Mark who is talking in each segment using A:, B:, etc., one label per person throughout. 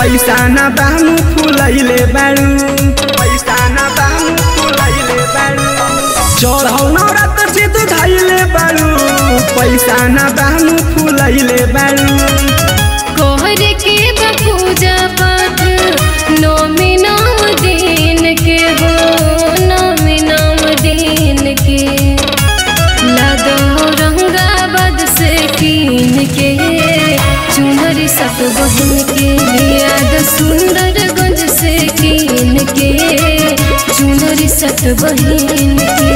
A: पैसा न बामु फुलैले बाड़ू पैसा न बामु फुलैले बाड़ू चढ़ौ नौरात जिद धैले बाड़ू पैसा न बामु फुलैले बाड़ू
B: कोहर के बपूजा पाठ नौमी नौ दिन के हो नौमी नौ दिन के लादो रंगाबाद से कीन के चुनरी सत बहन के याद सुंदरगंज से कीन के चुनरी सत बहन के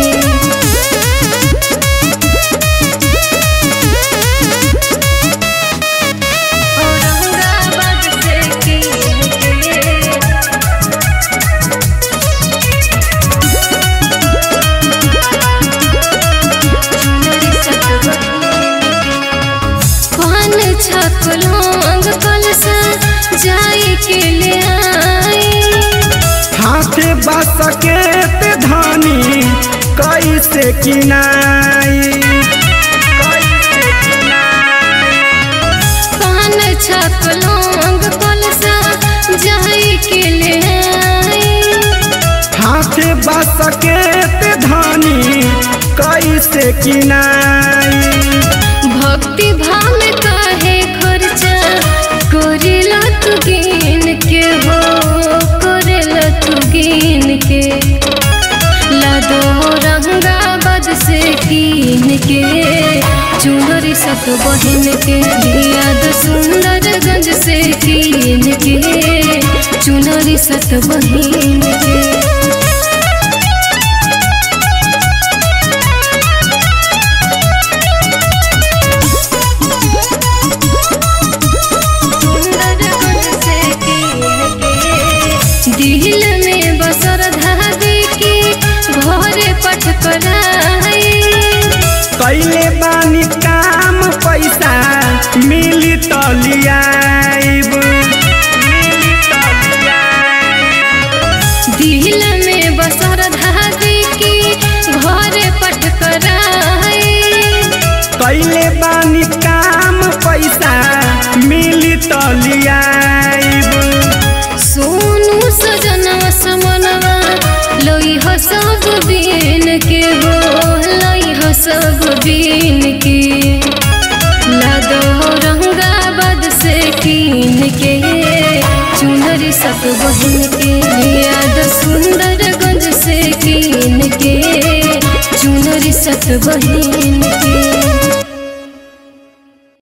B: औरंगाबाद से कीन के पान छकलोंग कलसा जाई के ले आई
A: हाथे बस के ते धानी कैसे किनाई कैसे किनाई
B: पान छकलोंग कलसा जाई के ले आई
A: हाथे बस के ते धानी कैसे किनाई
B: भक्ति भाव में काहे खर्चा करेला तू गिन के हो करेला तू गिन के लादो रंगाबाद से कीन के चुनरी सत बहन के याद सुंदरगंज से कीन के चुनरी सत बहन के दिल में बसर धागे की घरे पठ कराई
A: कैले बानी काम पैसा मिली तो लियाइब मिली तो लियाइब।
B: दिल में बसर धागे की घरे पठ कराई
A: कैले बानी काम पैसा मिली तो लियाइब
B: सोनू सजनवा समनवा लोई हो सब बीन के हो लोई हो सब बीन के लादो रंगाबाद से कीन के चुनरी सत बहन के याद सुंदरगंज से कीन के चुनरी सत बहन